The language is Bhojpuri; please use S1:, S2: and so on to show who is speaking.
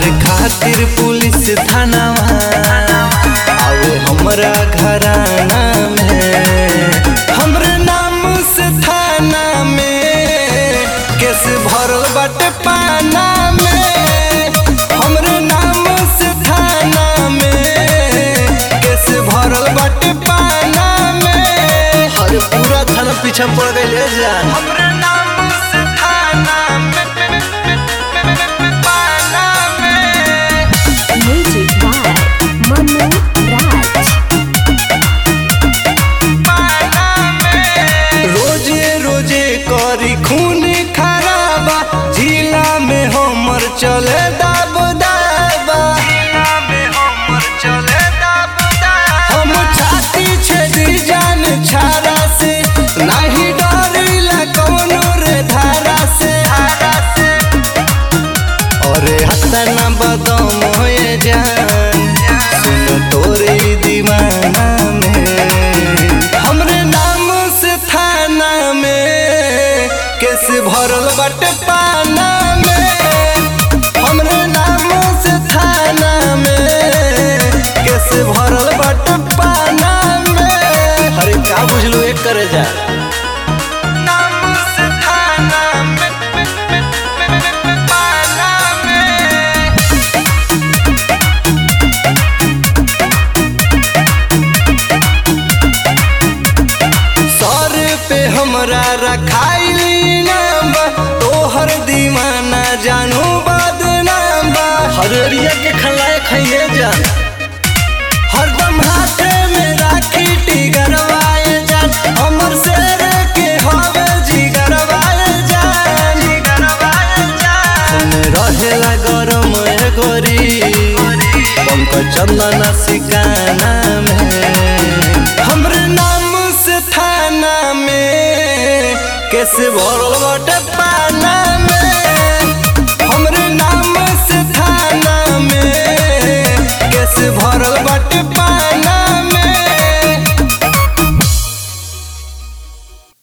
S1: मारे खातिर पुलिस थानावा आवे हमरा घराना में हमरे नाम से थाना में केस भरल बाटे पाना में हमरे नाम से थाना में केस भरल बाटे पाना में
S2: अरे पूरा थाना पीछा पड़ गई जान
S1: हमरे नाम से थाना में पाना में
S3: Music by Manu Raj.
S1: रोजे रोजे करी खून खराबा जिला में हमर चले दाब दाबा हम छाती छेदी जान छारा से नहीं डरिला कौनो रे धारा से अरे हतना बदम होए जान सुन तोरे दीवाना में हमरे नाम से थाना में केस भरल बाटे पाना में हमरे नाम से थाना में केस भरल बाटे पाना में
S2: अरे का बुझलू एक करे जा
S1: नाम से थाना में पाना में सर पे हमरा रखाइली नाम बा तोहर दीवाना जानू बदनाम बा
S2: हरियरिया के खलाए खाइए जान
S1: हरदम हाथे में राखी टिगरवाए जान हमर शेर के हवे जिगरवाए जान जिगरवाए जान रहेला गरम ए गोरी पंकज चंदन सिकाना में हमरे नाम से थाना में कैसे भरल